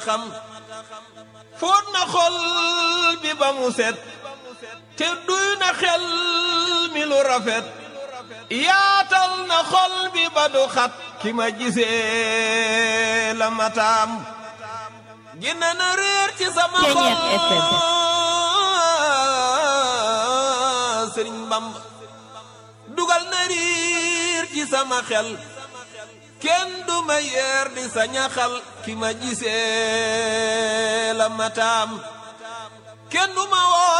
xam fóot na xol bi ba mu set te duy na xel mi lu rafet yaatal na xol bi ba du xat ki ma gisee la mataam gina na réer ci sama xol sëriñ Bamba dugal na riir ci sama xel kenn du ma yeer di sa ñaxal ki ma gisee la mataam kenn du ma woo